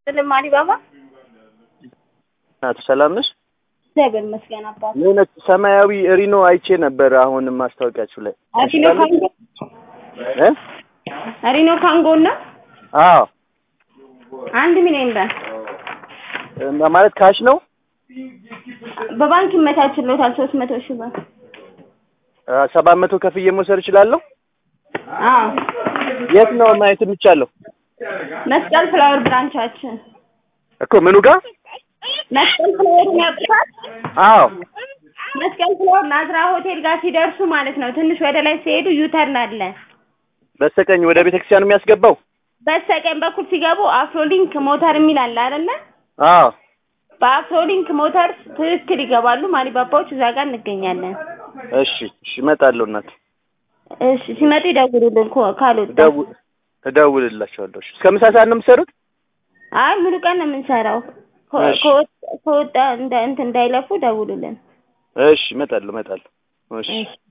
ስልም አሊባባ ናቱ ሰላም ነሽ? እግዚአብሔር ይመስገን አባት። የሆነች ሰማያዊ ሪኖ አይቼ ነበር አሁንም ማስታወቂያችሁ ላይ ሪኖ ካንጎ እ ሪኖ ካንጎ እና አዎ አንድ ሚሊዮን ብር እ ማለት ካሽ ነው በባንክ ይመቻችሎታል። ሶስት መቶ ሺህ ብር ሰባት መቶ ከፍዬ መውሰድ እችላለሁ? አዎ የት ነው ማየት የሚቻለው? መስቀል ፍላወር ብራንቻችን እኮ ምኑ ጋር? መስቀል ፍላወር ያውቁታል? አዎ መስቀል ፍላወር ናዝራ ሆቴል ጋር ሲደርሱ ማለት ነው። ትንሽ ወደ ላይ ሲሄዱ ዩተርን አለ። በስተቀኝ ወደ ቤተክርስቲያኑ የሚያስገባው? በስተቀኝ በኩል ሲገቡ አፍሮሊንክ ሞተር የሚል አለ አይደለ? አዎ በአፍሮሊንክ ሞተር ትክክል ይገባሉ። ማሊባባዎች እዛ ጋር እንገኛለን። እሺ እሺ እመጣለሁ እናት እሺ ሲመጡ ይደውሉልን ኮ- ካልወጣ እደው- እደውልላቸዋለሁ። እሺ እስከ ምሳ ሰዓት ነው የምትሰሩት? አይ ሙሉ ቀን ነው የምንሰራው። ከ- እሺ። ከወጣ ከወጣ እንደ እንትን እንዳይለፉ ደውሉልን። እሺ እመጣለሁ እመጣለሁ። እሺ እሺ